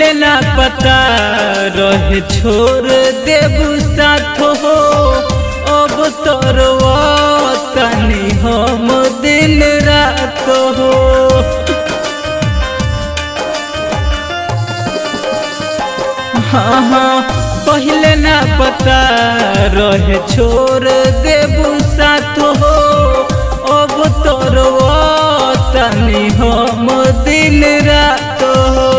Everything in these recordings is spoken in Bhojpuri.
पहले ना पता रहे छोड़ देबू साथ हो अब तोर तनी हम दिन रात हो हाँ हाँ पहले ना पता रहे छोड़ देबू साथ हो अब तोर तनी हम दिन रात हो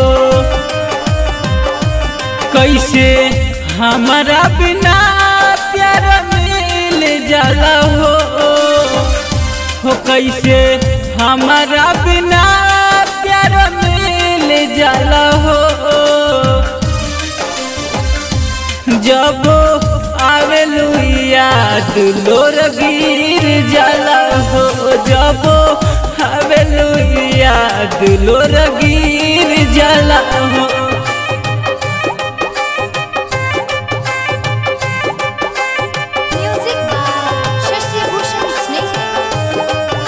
कैसे हमारा बिना प्यार मिल जाला हो हो कैसे हमारा बिना प्यार मिल जाला हो जब आवेलू याद लोर गिर जाला हो जब आवेलू याद लोर गिर जाला हो Music by Shashi Bhushan Sneh.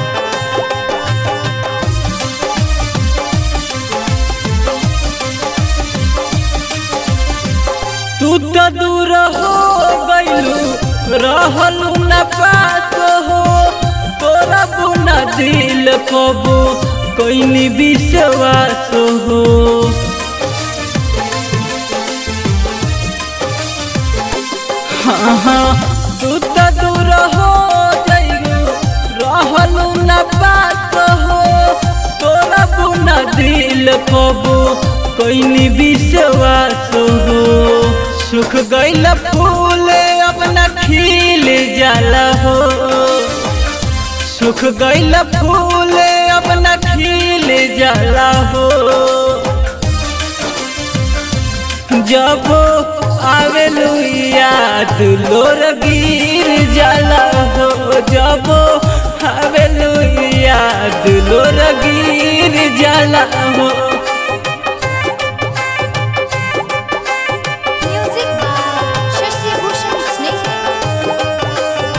तू तो दूर हो गइलू रहलू न पास हो तोरा बुना दिल कबू कोई विश्वास हो हाँ हाँ तू तो दूर हो जाइलू रहलू न पास हो तोरा बुना दिल कबू कोई विश्वास हो सुख गइल फूल अपना खिल जाला हो सुख गइल फूल अपना खिल जाला हो जब आवेलू याद लोर गिर जाला हो जब आवेलू याद लोर गिर जाला हो Music by Shashi Bhushan Sneh.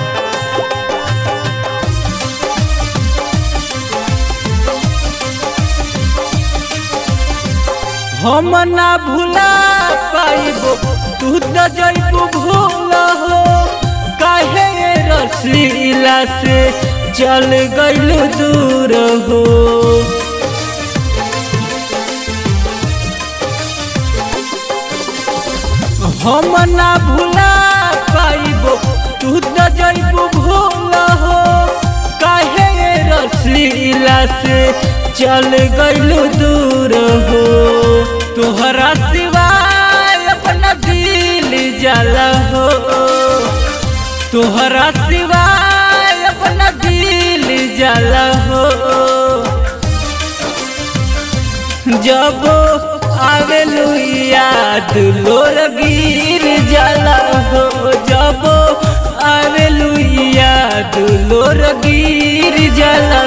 हम ना भूला पाइबो तू तो जइबू भूल हो काहे रसीला से चल गइल दूर हो हम ना भूला पाइबो तू तो जइबू भूल हो काहे रसीला से चल गइल दूर हो तोहरा सिवाय अपना दिल जाला हो तोहरा सिवाय अपना दिल जाला हो जब आवेलू याद लोर गिर जाला हो जब आवेलू याद लोर गिर जाला